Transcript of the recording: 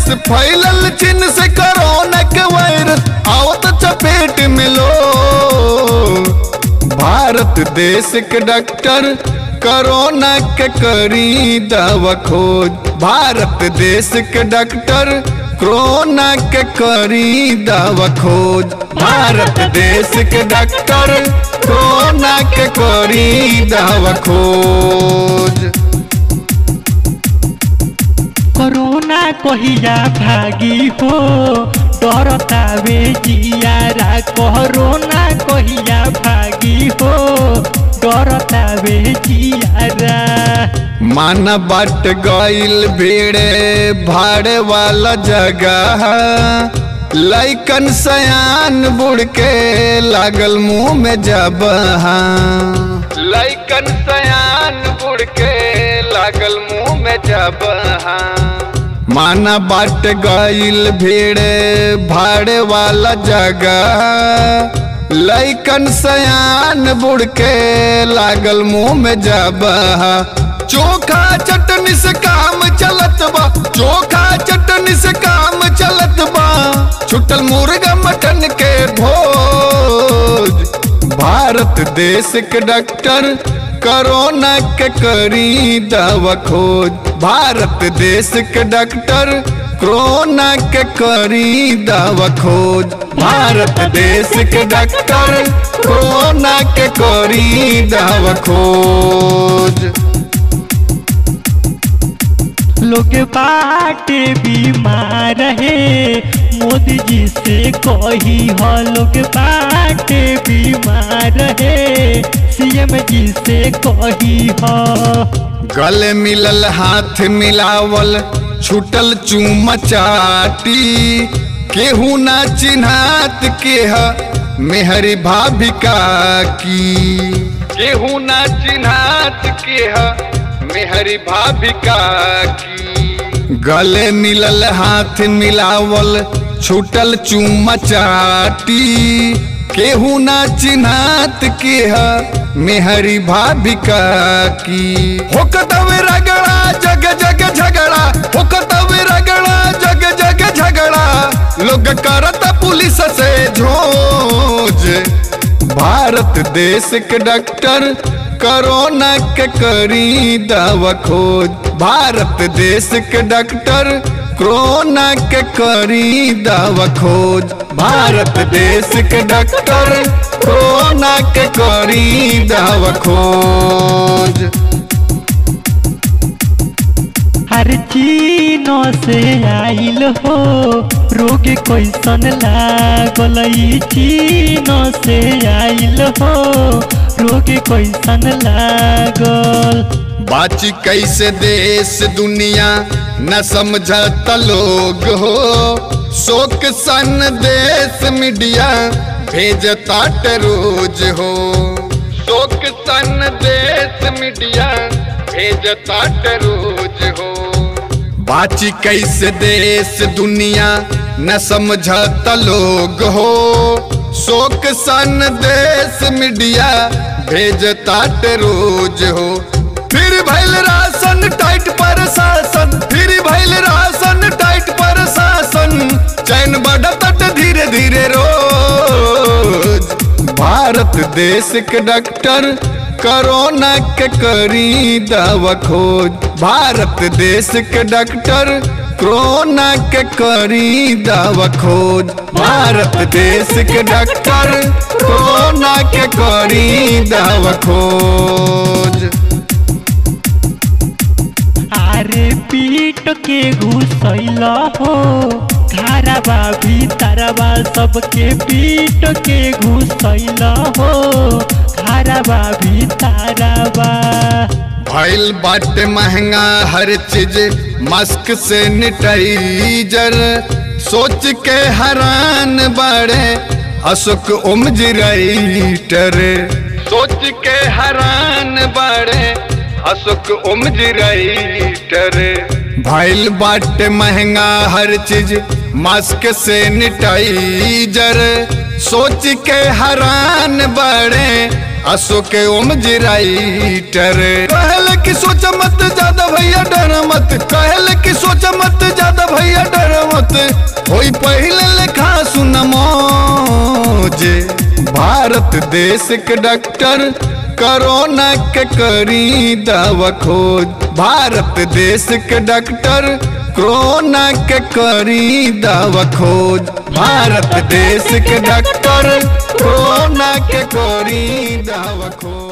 देश फैलल चीन से कोरोना के वायरस आवत चपेट में लो भारत देश के डॉक्टर कोरोना के करी दवा खोज भारत देश के डॉक्टर कोरोना के करी दवा खोज भारत देश के डॉक्टर कोरोना के करी दवा खोज कोरोना कहिया भागी हो डरतावे जियारा कोरोना कहिया भागी हो डरतावे जियारा माना बाट गईल भीड़े भाड़े वाला जगह लैकन सयान बुड़ के लागल मुंह में जब लैकन सयान बुड़ के लागल मुंह में जब माना बाट गईल भीड़े भाड़े वाला जगह लैकन सयान बुड़ के लागल मुंह में जब चोखा चटनी से काम चलत बा चोखा चटनी से काम चलत बा छुटल मुर्गा मटन के भोज भारत देश के डॉक्टर कोरोना के करी दवा खोज भारत देश के डॉक्टर कोरोना के करी दवा खोज भारत देश के डॉक्टर कोरोना के करी दवा खोज लोग बाटे बीमार है मोदी जी से कही हो लोग बाटे बीमार है सीएम जी से कही हो गले मिलल हाथ मिलावल छुटल चूम चाटी केहू ना चिन्हात के ह मेहरी भाभिका की केहू ना चिन्हात के ह मेहरी भाभिका की गले मिलल हाथ मिलावल छुटल चूम चाटी केहू ना चिन्हात के ह मेहरी भाभिका की होकतवे रगड़ा जग जग झगड़ा होकतवे रगड़ा जग जग झगड़ा लोग करत पुलिस से झोज भारत देश के डॉक्टर कोरोना के करी दवा खोज भारत देश के डॉक्टर कोरोना के करी दवा खोज भारत देश के डॉक्टर कोरोना के करी दवा खोज हर चीनों से आइल हो रोग कैसन लागल ई चीनों से आइल हो रोग कैसन लागल बाची कैसे देश दुनिया न समझत लोग हो शोक सन देश मीडिया भेजता रोज हो शोक सन देश मीडिया भेजता रोज हो बाची कैसे देश दुनिया न समझत लोग हो शोक सन देश मीडिया भेजता रोज हो फिर भैल राशन टाइट पर शासन फिर भैल राशन टाइट पर शासन चैन बढ़त धीरे धीरे रोज भारत देश के डॉक्टर कोरोना के करी दवा खोज भारत देश के डॉक्टर कोरोना के करी दवा खोज भारत देश के डॉक्टर कोरोना के करी दवा खोज अरे पीट के घुसैल हो घरबा भीतरबा सबके पीट के घुसैल हो घरबा भीतरबा भइल बाटे महंगा हर चीज मास्क सैनिटाइजर सोच के हैरान बड़े अशोक उमजराइटर सोच के हैरान बड़े अशोक उमजराइटर भइल बाटे महंगा हर चीज मास्क सैनिटाइजर सोच के हैरान बड़े अशोक उमजराइटर कहल कि सोच मत ज्यादा भैया डर मत कहल कि सोच मत ज्यादा भैया डर होई पहले लेखा सुनमो जे भारत देश के डॉक्टर कोरोना के करी दवा खोज भारत देश के डॉक्टर कोरोना के करी दवा खोज भारत देश के डॉक्टर कोरोना के करी दवा खोज